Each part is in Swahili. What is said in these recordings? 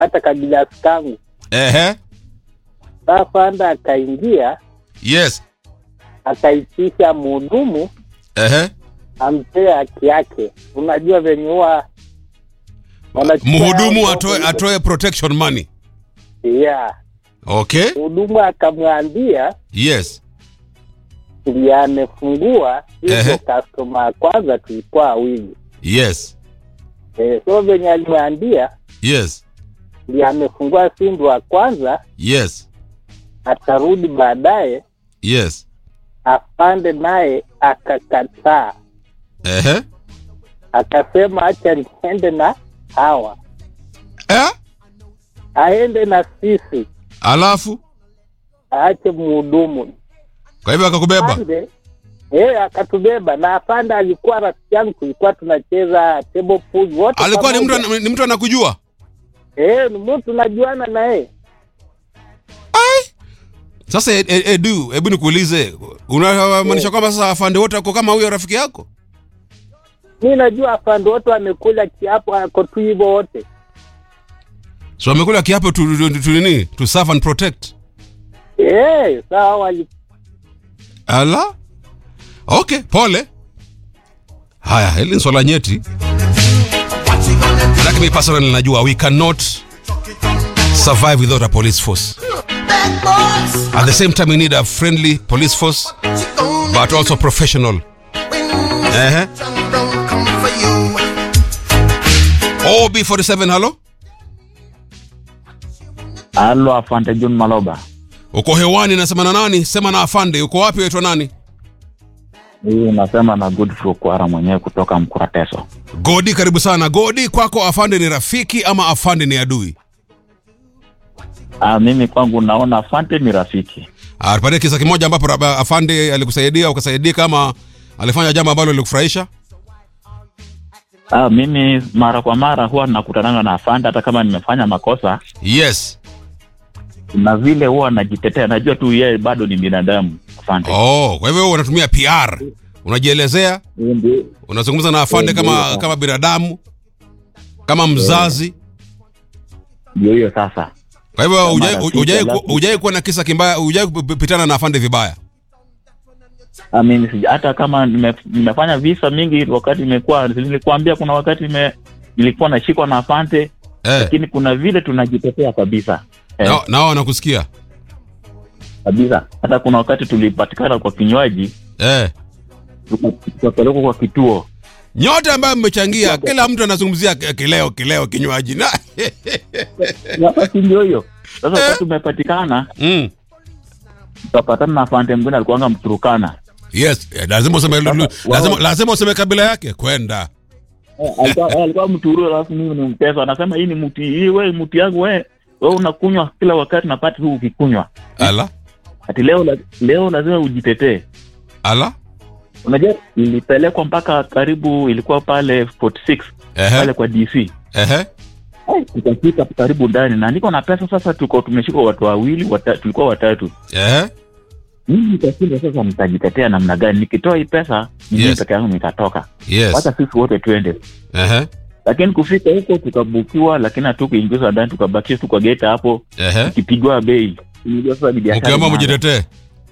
hata kabilasi kangu. Ehe. Sasa afande akaingia Yes. akaitisha mhudumu Ehe. ampee haki yake. Unajua venye huwa wanachukua Mhudumu hao atoe ndogo- atoe protection money. yeah. Okay. Mhudumu akamwambia Yes. ndiye amefungua Ehe. hizo customer ya kwanza tulikuwa wawili Yes. eh, so venye alimwambia Yes. ndiye amefungua sindu wa kwanza Yes. atarudi baadaye Yes. afande naye akakataa Ehe. akasema acha niende na hawa Eh? aende na sisi Alafu aache mhudumu kwa hivyo akakubeba. afande eh, akatubeba na afande alikuwa rafiki yangu tulikuwa tunacheza table pool wote Alikuwa ni mtu pamoja. ana- ni mtu anakujua? eh, ni mtu najuana na yeye Sasa e- e- Edu, hebu nikuulize, unamaanisha kwamba sasa afande wote wako kama huyo rafiki yako? mi najua afande wote wamekula kiapo ako tu hivyo wote So wamekula kiapo tu, tu, tu, tu nini? To serve and protect. eh, sawa wali Ala? Okay, pole. Haya, hili ni swala nyeti. Lakini mimi personally najua we cannot survive without a police force. At the same time we need a friendly police force but also professional. Eh? OB47 hello? Halo, afande John Maloba. Uko hewani nasema na nani? Sema na afande. Uko wapi waitwa nani? Hii unasema na Godfrey Kwara mwenyewe kutoka Mkurateso. Godi, karibu sana. Godi, kwako afande ni rafiki ama afande ni adui? Ah, mimi kwangu naona afande ni rafiki. Ah, Tupatie kisa kimoja ambapo raba- afande alikusaidia ukasaidika ama alifanya jambo ambalo lilikufurahisha. Ah, mimi mara kwa mara huwa nakutananga na afande hata kama nimefanya makosa Yes. na vile huwa najitetea, najua tu yeye bado ni binadamu afande. Oh, kwa hivyo wewe unatumia PR. Unajielezea, Hiyo ndio- unazungumza na afande Ndio, kama ndio. kama binadamu, kama mzazi. Ndio hiyo sasa. Kwa hivyo Kama hujai- rafiki, hujai alafu- hujai kuwa na kisa kimbaya, hujai kupitana na afande vibaya. Ah, mimi sija hata kama nime, nimefanya visa mingi wakati nimekuwa nilikuambia kuna wakati nime, nilikuwa nashikwa na afande Eh. lakini kuna vile tunajitetea kabisa. Eh. Nao nao wanakusikia. kabisa. Hata kuna wakati tulipatikana kwa kinywaji Eh. tuka- tukapelekwa kwa kituo. Nyote ambayo mmechangia, kila mtu anazungumzia ki- kileo kileo kinywaji. Na Sasa si ndio hiyo? Sasa wakati tumepatikana mm. tukapatana na afande mwingine alikuwanga Mturukana. Yes, eh, lazima useme Sasa, lazima, wao- lazima useme kabila yake kwenda. Eh, alikuwa eh, alikuwa Mturu alafu mimi ni Mteso. Anasema hii ni mti hii wewe mti yangu wewe wewe unakunywa kila wakati napata tu ukikunywa. Ala. Ati leo la- leo lazima ujitetee. Ala. Unajua ilipelekwa mpaka karibu ilikuwa pale 46 pale Ehe. kwa DC. Ehe. Eh, Tukafika karibu ndani na niko na pesa sasa, tuko tumeshika watu wawili wata, tulikuwa watatu. Ehe. Mimi nitashinda sasa, nitajitetea namna gani? Nikitoa hii pesa mimi Yes. peke yangu nitatoka, Yes. wacha sisi wote twende. Ehe. Lakini kufika huko tukabukiwa, lakini hatukuingizwa ndani, tukabakia tu kwa gate hapo Ehe. tukipigwa bei. Unajua sasa ni biashara. Ukiamua inaanza. mjitetee.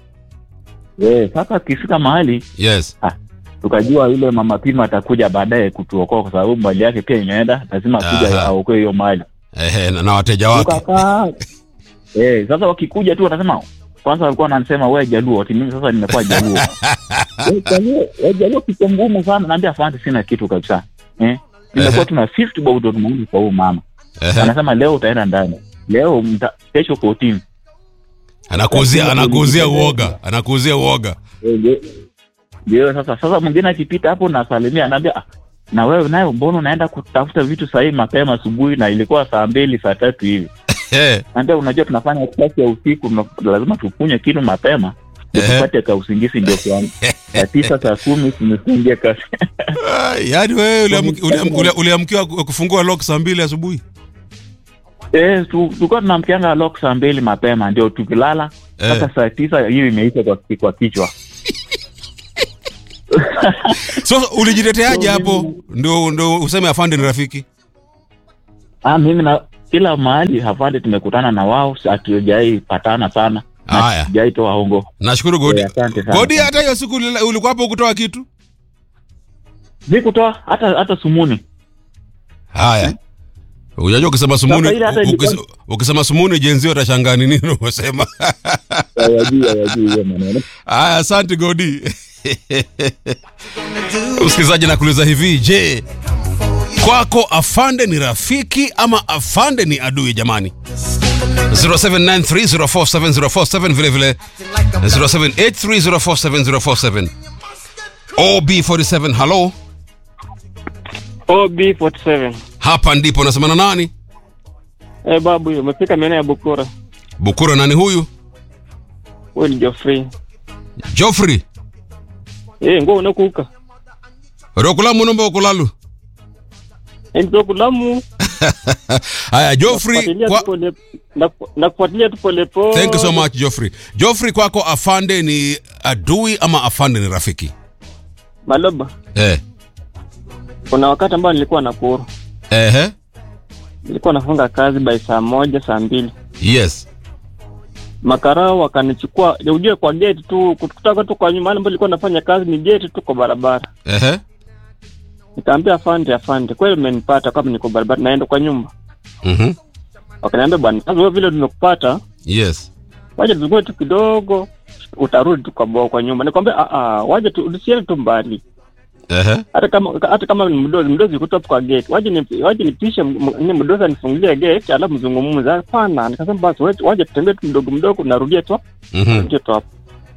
Eh, sasa tukifika mahali Yes. tukajua yule mama pima atakuja baadaye kutuokoa, kwa sababu mali yake pia imeenda, lazima akuja Aha. aokoe hiyo mali. Ehe, na, na wateja wake. Tukakaa. Eh, sasa wakikuja tu wanasema kwanza walikuwa wanasema wewe Jaluo, ati mimi sasa nimekuwa Jaluo. Wewe Jaluo, wewe Jaluo kitu ngumu sana, naambia asante, sina kitu kabisa. Eh? Nimekuwa Ehe. tuna 50 bob ndo tumeona kwa huyu mama. Ehe. Anasema leo utaenda ndani. Leo mta, kesho 14. Anakuuzia anakuuzia uoga. Anakuuzia uoga. Eh, ndio- Ndio sasa sasa mwingine akipita hapo na salimia anaambia "Ah, na wewe nayo mbona unaenda kutafuta vitu sahii mapema asubuhi na ilikuwa saa mbili saa tatu hivi Eh. Naambia unajua tunafanya kazi ya usiku, mna- lazima tukunywe kitu mapema ndio Ehe. tupate ka usingizi ndio tuanze. Saa tisa saa kumi tumekuingia kazi. Ah, Yaani wewe uliamki- uliam- uli- uliamkiwa ku- kufungua lock saa mbili asubuhi. Eh, tu- tulikuwa tunamkianga lock saa mbili mapema ndio tukilala Eh. mpaka saa tisa hiyo imeisha kwa, kwa kichwa. So ulijiteteaje So, hapo? mimi- Ndio ndio useme afande ni rafiki. Ah, mimi na kila mahali afande tumekutana na wao hatujai patana sana na Haya. hatujai toa hongo nashukuru godi Eh, asante sana. godi hata hiyo siku ulila- ulikuwa hapo kutoa kitu sikutoa hata hata sumuni haya unajua ukisema sumuni Sasa ile hata ilikuwa- ukis- ukisema sumuni jenzi watashangaa ni nini umesema hawajui hawajui hiyo maneno haya asante godi msikilizaji nakuuliza hivi je kwako afande ni rafiki ama afande ni adui jamani 0793047047 vile vile 0783047047 ob47 halo OB47. hapa ndipo nasemana nani Eh, babu hiyo umefika maeneo ya Bukura. bukura nani huyu Wewe ni Geoffrey. joffrey Eh, ngo unakuka. rokulamu nomba okulalu Eh, mtoko lamu. haya joffrey Nakufuatilia kwa... tu pole na- nakufuatilia tu pole pole. thank you so much joffrey joffrey kwako afande ni adui ama afande ni rafiki Maloba. eh. Kuna wakati ambao nilikuwa Nakuru. Ehe. Nilikuwa nafunga kazi by saa moja saa mbili. yes Makarao wakanichukua, ujue kwa gate tu kutoka tu kwa nyuma ambapo nilikuwa nafanya kazi ni gate tu kwa barabara. Ehe. Nikaambia afande afande, kweli umenipata kama niko barabara naenda kwa nyumba. Mhm. Wakaniambia bwana, sasa wewe vile tumekupata, yes waje tuzungue tu kidogo utarudi tu kwa bo kwa nyumba nikwambia ah ah waje tu usiende tu mbali Ehe. hata kama hata kama ni mdozi mdozi yuko tu hapo kwa gate waje ni waje nipishe m- m- ni mdozi anifungulie gate alafu mzungumze hapana nikasema basi waje- waje tutembee tu mdogo mdogo narudia tu Mhm. narudia tu hapo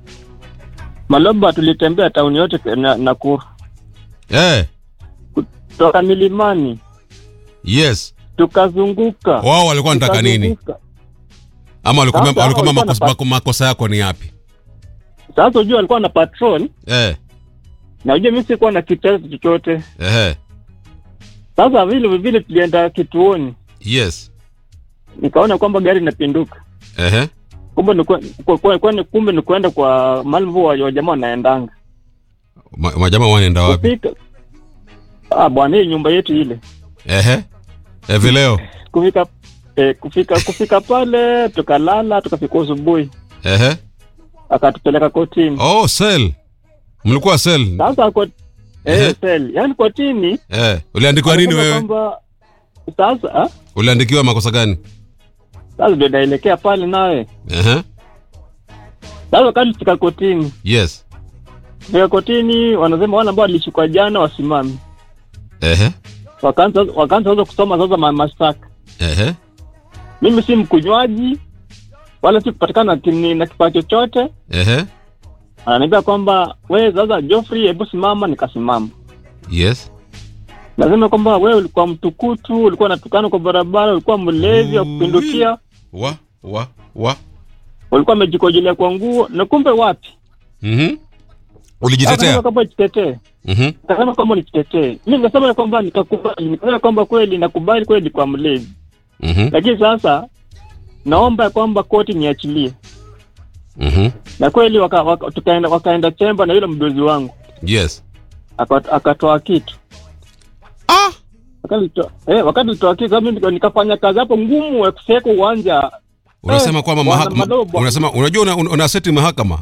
Maloba tulitembea tauni yote na Nakuru Eh. kutoka milimani yes tukazunguka wao walikuwa wanataka nini tukazunguka. ama walikuwa Sasa walikuwa hao makosa, walikuwa mako- makosa yako ni yapi Sasa ujua alikuwa na patrol eh. na ujua mimi sikuwa na kitendo chochote Ehe. sasa vile vile tulienda kituoni yes nikaona kwamba gari inapinduka Ehe. kumbe ni kwe- kwa- kwa- kwani- kumbe ni kwenda kwa mahali ambapo wa- wajamaa wanaendanga Ma, majamaa wanaenda wapi kufika ah bwana hii nyumba yetu ile Ehe. Eh, vileo kufika eh, kufika kufika pale tukalala tukafika asubuhi Ehe. akatupeleka kotini oh sel mlikuwa sel sasa kot Ehe. eh, sel yani kotini eh. uliandikiwa nini anasema wewe kwamba sasa ah, uliandikiwa makosa gani sasa ndio naelekea pale nawe Ehe. sasa wakati fika kotini yes fika kotini wanasema wale ambao walishikwa jana wasimame Ehe. wakaanza wakaanza sasa kusoma sasa ma- mashtaka Ehe. mimi si mkunywaji wala si kupatikana na kini- na kifaa chochote Ehe. ananiambia kwamba we sasa Geoffrey hebu simama nikasimama yes nasema kwamba wewe ulikuwa mtukutu ulikuwa natukana kwa barabara ulikuwa mlevi wa kupindukia wa wa wa ulikuwa umejikojolea kwa nguo na kumbe wapi Mhm. Akasema ulijitetea kwamba jitetee Mhm. akasema kwamba nijitetee mi nikasema kwamba nikakubali nikasema kwamba kweli nakubali kweli kwa mlevi Mhm. lakini sasa naomba ya kwamba koti niachilie Mhm. na kweli waka, waka, tukaenda wakaenda chemba na yule mdozi wangu yes aka- akatoa kitu ah wakati to- eh, wakati toa kitu mimi nika- nikafanya kazi hapo ngumu ya kufeka uwanja unasema Eh, kwamba bwana mahakama Madobo. unasema unajua una, una, una seti mahakama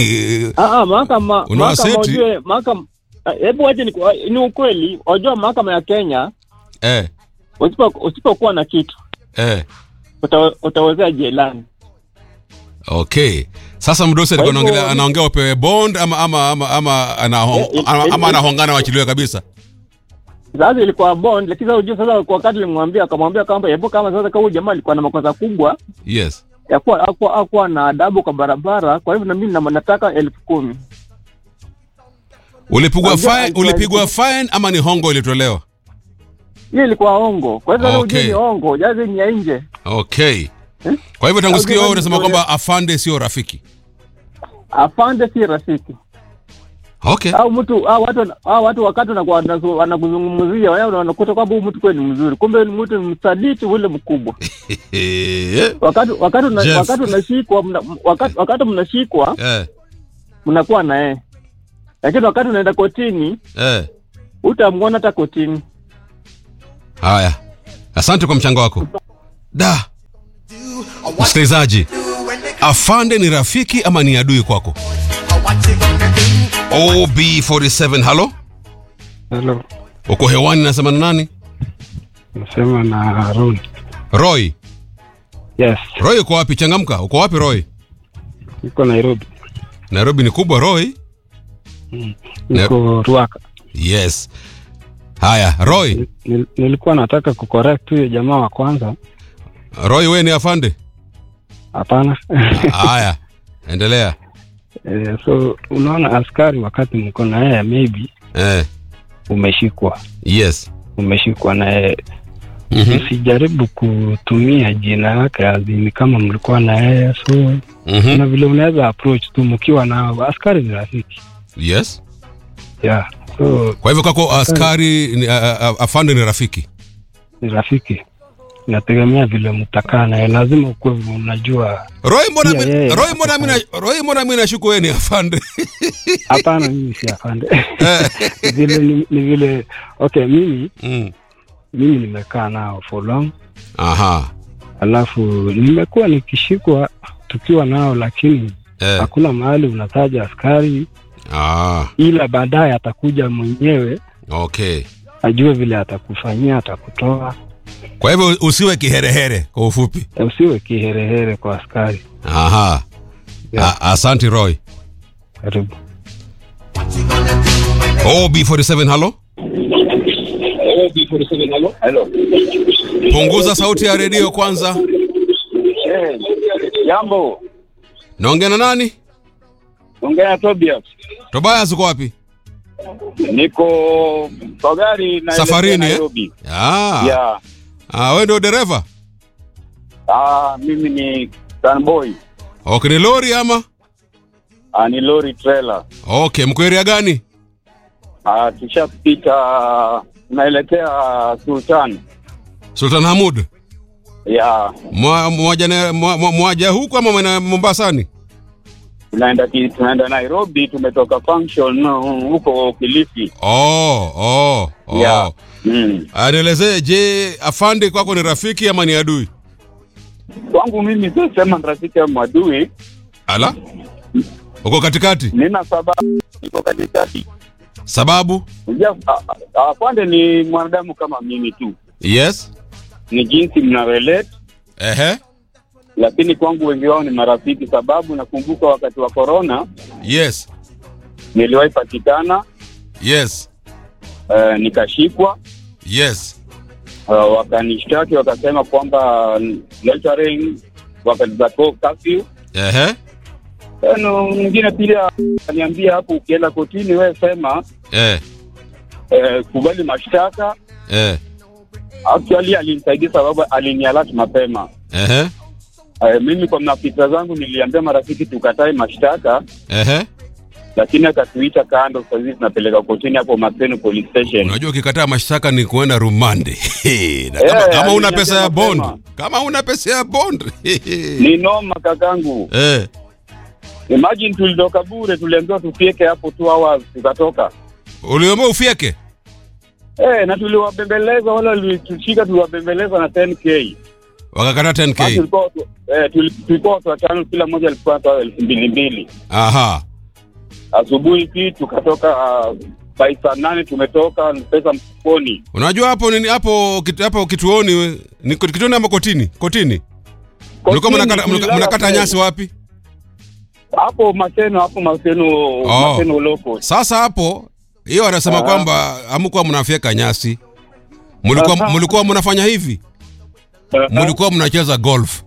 ah ah mahakama Una mahakama aseti? ujue mahakama ah, hebu waje ni, ni ukweli wajua mahakama ya Kenya eh usipo usipokuwa na kitu eh uta, utawezea jelani okay sasa mdosi alikuwa Kwa hivyo- anaongelea anaongea upewe bond ama ama ama ama anahong, Eh, eh, ama, eh, ama eh. anahongana wachiliwe kabisa sasa ilikuwa bond lakini sasa ujue sasa kwa wakati nilimwambia akamwambia kwamba hebu kama sasa kama huyu jamaa alikuwa na makosa kubwa yes ya kuwa hakuwa hakuwa na adabu kwa barabara kwa hivyo na mimi na- nataka elfu kumi ulipigwa Unajua, fine alikuwa- ulipigwa fine ama ni hongo ilitolewa hiyo ilikuwa ongo kwa hivyo Okay. okay. ujue ni ongo jazi ni ya nje okay Eh? kwa hivyo tangu Au siku hiyo jamani, unasema ndio- kwamba afande sio rafiki afande si rafiki okay au mtu au watu au watu wakati wanakuwa wanazu- wanakuzungumzia wewe wanakuta kwamba huyu mtu kweli ni mzuri kumbe ni mtu msaliti ule mkubwa Eh, wakati wakati una, Jeff. wakati unashikwa mna, wakati wakati mnashikwa eh mnakuwa na yeye lakini wakati unaenda kotini eh utamwona hata kotini haya asante kwa mchango wako da msikilizaji afande ni rafiki ama ni adui kwako ob47 halo Hello, uko hewani nasema na nani nasema na Harun. roy Yes, roy uko wapi changamka uko wapi roy niko Nairobi, nairobi ni kubwa roy niko Ruaka. yes haya roy Nil, nilikuwa nataka kucorrect huyo jamaa wa kwanza. roy we ni afande Hapana. haya endelea Eh, so unaona askari, wakati mko na yeye, maybe eh, umeshikwa yes umeshikwa na yeye Mhm, usijaribu kutumia jina yake azini kama mlikuwa na yeye, so mhm, kuna vile unaweza approach tu mkiwa nao. Askari ni rafiki yes yeah, so kwa hivyo kako askari ni, a, a, afande ni rafiki ni rafiki, inategemea vile mtakaa naye, lazima ukuwe unajua roy mbona Pia mi- yeye roy mbona mi na- roy mbona mi nashuku we ni afande Hapana, mimi si afande vile ni, ni vile okay, mimi mm. mimi nimekaa nao for long, aha alafu nimekuwa nikishikwa tukiwa nao, lakini eh. hakuna mahali unataja askari, ah, ila baadaye atakuja mwenyewe okay ajue vile atakufanyia, atakutoa. kwa hivyo usiwe kiherehere kwa ufupi E, Usiwe kiherehere kwa askari. aha Yeah. A- asanti roy Karibu. ob47 halo Hello. punguza sauti ya redio kwanza Eh, jambo. naongea na nani Ongea na Tobias. tobias uko wapi Niko kwa gari na Safarini, eh? Nairobi. ah. Yeah. ah, we ndio dereva Ah, mimi ni Sunboy. okay ni lori ama Ah, ni lori trailer. okay mko area gani Ah, tushapita naelekea Sultan. sultan hamud Yeah. Mwa- mwaja na- mwa- mwa- mwaja huku ama mwena mombasani Tunaenda ki- tunaenda Nairobi, tumetoka function uh, huko Kilifi. oh, oh, oh. Yeah. Mm. anielezee je afande kwako ni rafiki ama ni adui Kwangu mimi sio sema ni rafiki au mwadui, ala uko katikati nina sababu niko katikati. sababu Unajua, a- a- afande ni mwanadamu kama mimi tu, yes ni jinsi mna relate, ehe lakini kwangu wengi wao ni marafiki, sababu nakumbuka wakati wa corona yes niliwahi patikana yes uh, nikashikwa yes uh, wakanishtaki wakasema kwamba loitering wakati za co- curfew. ehe Tena mwingine pia aliniambia hapo, ukienda kotini wewe sema eh, eh, kubali mashtaka. eh, Actually alinisaidia sababu alinialert mapema. ehe Eh, mimi kwa maafisa zangu niliambia marafiki tukatae mashtaka, ehe lakini akatuita kando. Sasa hivi tunapeleka kotini hapo Maseno police station. unajua ukikataa mashtaka ni kuenda rumande na kama, Eh, kama una aliniambia pesa ya bond mapema. kama una pesa ya bond Ni noma kakangu. eh, Imagine tulitoka bure, tuliambiwa tufieke hapo two hours, tukatoka uliomba ufieke eh, na tuliwabembeleza wale walitushika, tuliwabembeleza na 10k wakakata Basi 10k tulikuwa watu- eh, tuli- tulikuwa watu watano, kila mmoja alikuwa anatoa elfu mbili mbili. aha Asubuhi hii tukatoka uh, by saa nane tumetoka pesa mfukoni. unajua hapo nini hapo kitu- hapo kituoni we- ni kit- kituoni ama kotini kotini mlikuwa Kotini mnakata- mnaka- tulilala mnakata pale. nyasi wapi hapo Maseno, hapo Maseno, Oh. Maseno loko. sasa hapo hiyo anasema Ah. kwamba hamkuwa mnafyeka nyasi mlikuwa Aha. mlikuwa mnafanya hivi mlikuwa mnacheza golf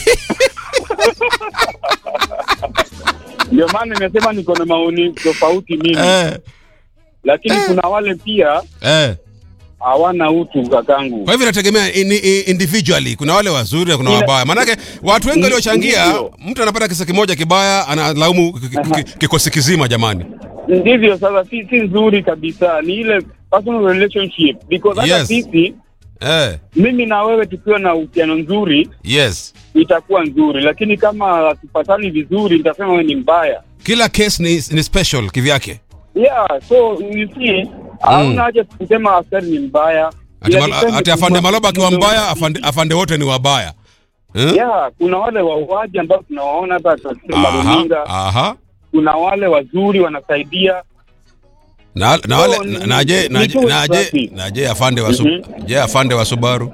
Ndio maana nimesema niko na maoni tofauti mimi, eh, lakini kuna wale pia eh. hawana utu kakangu. kwa hivyo inategemea in, in, individually kuna wale wazuri na kuna Ina- wabaya maanake watu wengi Ni- waliochangia ndivyo. mtu anapata kisa kimoja kibaya analaumu ki- ki- ki- kikosi kizima jamani Ndivyo sasa, si si nzuri kabisa, ni ile personal relationship because hata Yes. sisi eh, mimi na wewe tukiwa na uhusiano nzuri yes itakuwa nzuri, lakini kama hatupatani vizuri, nitasema wewe ni mbaya. kila case ni, ni special kivyake Yeah, so you see, hauna haja kusema askari ni mbaya. Ati, Yeah, mal, depende ati afande tu- Maloba akiwa muda- mbaya afande, afande wote ni wabaya eh? yeah, kuna wale wauaji ambao tunawaona hata katika aha, runinga aha. kuna wale wazuri wanasaidia na, na wale So, na- ni- naje ni naje tu naje safi. naje afande wa Su- Mhm. je afande wa Subaru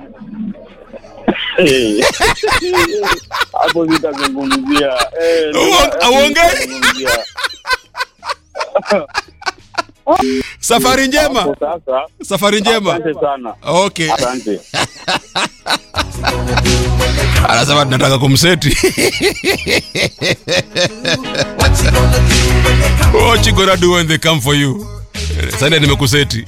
Eh. hapo zitazungumzia Eh, Uong- hapo auongei? zitazungumzia. safari njema Hapo sasa safari njema asante sana okay asante anasema tunataka kumseti what you gonna do when they come for you sasa nimekuseti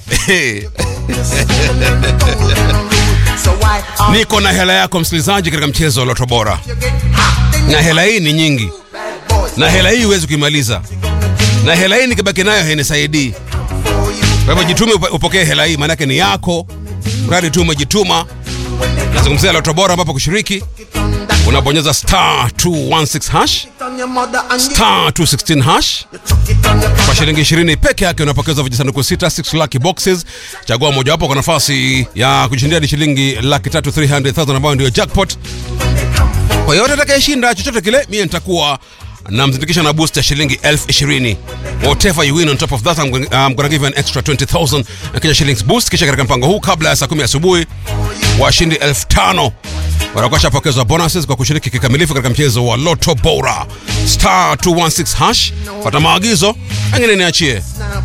niko na hela yako msikilizaji katika mchezo wa loto bora na hela hii ni nyingi na hela hii huwezi kuimaliza na hela hii nikibaki nayo hainisaidii kwa hivyo jitume upo- upokee hela hii maanake ni yako mradi tu umejituma nazungumzia loto bora ambapo kushiriki unabonyeza star 216 hash star 216 hash kwa shilingi 20 peke yake unapokeza vijisanduku sita 6 lucky boxes chagua mojawapo kwa nafasi ya kujishindia ni shilingi laki tatu 300000 ambayo ndio jackpot kwa yote atakayeshinda chochote kile mie nitakuwa namzindikisha na boost ya shilingi elfu ishirini whatever you win on top of that I'm going, I'm gonna give you an extra 20000 na kisha shillings boost kisha katika mpango huu kabla ya saa kumi asubuhi washindi elfu tano watakuwa shapokezwa bonuses kwa kushiriki kikamilifu katika mchezo wa loto bora star 216 hash pata maagizo engine niachie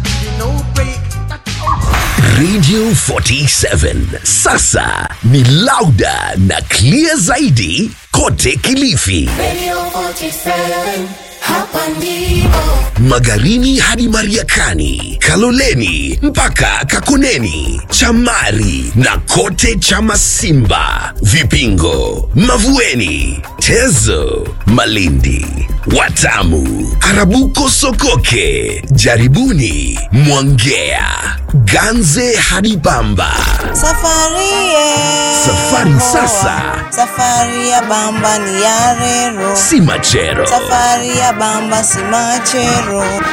Radio 47 sasa ni lauda na clear zaidi kote Kilifi, Radio 47, hapa ndipo. Magarini hadi Mariakani, Kaloleni mpaka Kakoneni, Chamari na kote Chamasimba, Vipingo, Mavueni, Tezo, Malindi, Watamu, Arabuko, Sokoke, Jaribuni, Mwangea, Ganze hadi Bamba. Safari ye. Safari sasa. Safari ya bamba ni ya rero. Si machero. Safari ya bamba si machero.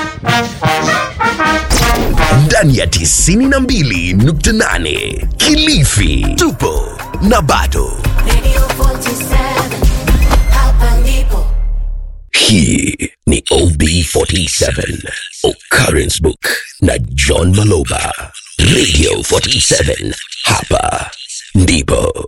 ndani ya 92.8 Kilifi. Tupo na bado. Radio 47, hapa ndipo. Hii ni OB47 Occurrence Book na John Maloba. Radio 47 hapa ndipo.